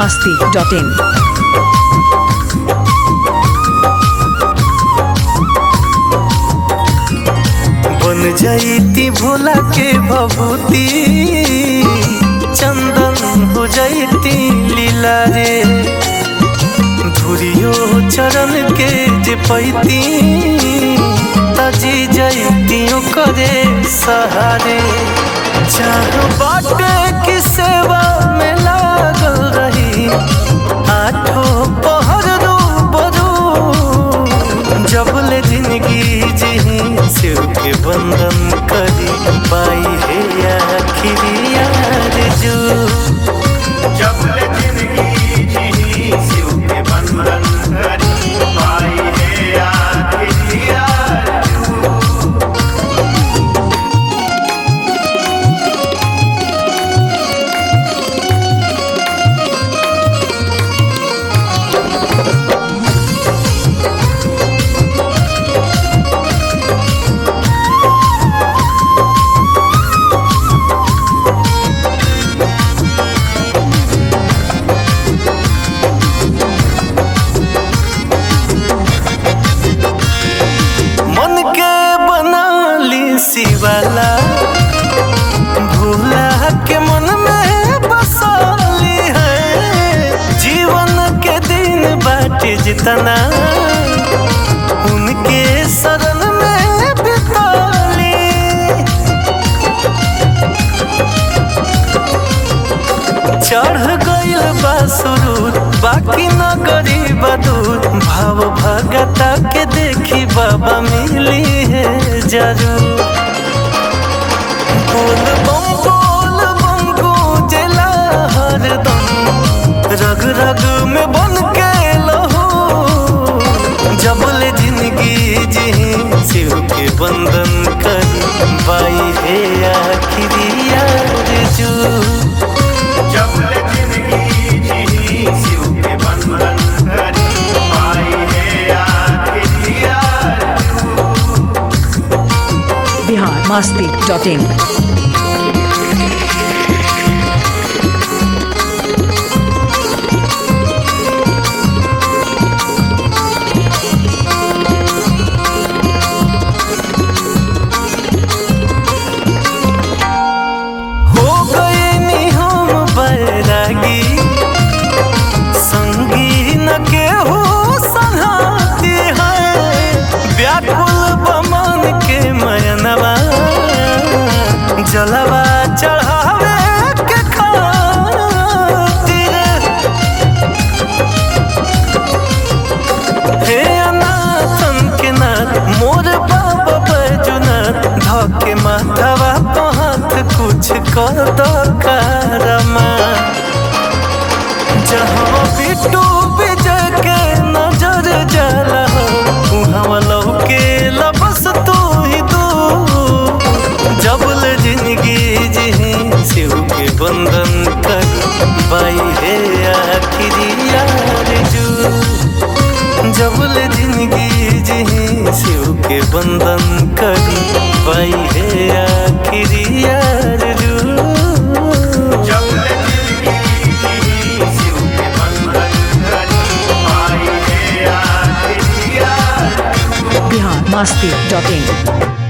masti.in. बन जाइती भोला के भभूति चंदन हो जाइती लीला रे धुरियो चरण के जे पैती तजी जाइती करे सहारे चाह बाटे की सेवा में लागल रही आठो पहर रू बरू जबले जिंदगी जी शिव के बंधन करी पाई है आखिरी यार जो जबले जिंदगी जी शिव के बंधन करी पाई है आखिरी यार मन के बना ली शिवाला भूला के मन में बसाली है जीवन के दिन बाटे जितना उनके शरण में बिताली चढ़ गइल बा सुरूर बाकी न गरीब दूर भाव भगता के देखी बाबा मिली है जरूर बोल बम बोल बम गूंजला हरदम रग रग में बन के लहू जबले जिंदगी जी शिव के बंधन कर बाई है आखिरी यार जू जबले जिंदगी जी शिव के बंधन करी पाई है आखिरी यार Bihar masti.in. हो गए नी हम बैरागी संगी न के हो संहाती है व्याकुल बमन के मयनवा जलवा चढ़ावे के खातिर हे अनाथन के नाथ मोर बाबा बैजुनाथ धके माथवा तो हाथ कुछ कर दो कारमा जहाँ बिट्टू विजय के नजर जाला हो उहाँ लौके लबस तू ही तू जबल जिंदगी जी शिव के बंधन कर बाई है आखिरी यार जू जबल जिंदगी जी शिव के बंधन करी पाई है आखिरी यार जू जबले जिंदगी जी शिव के बंधन करी पाई है आखिरी यार Bihar masti.in.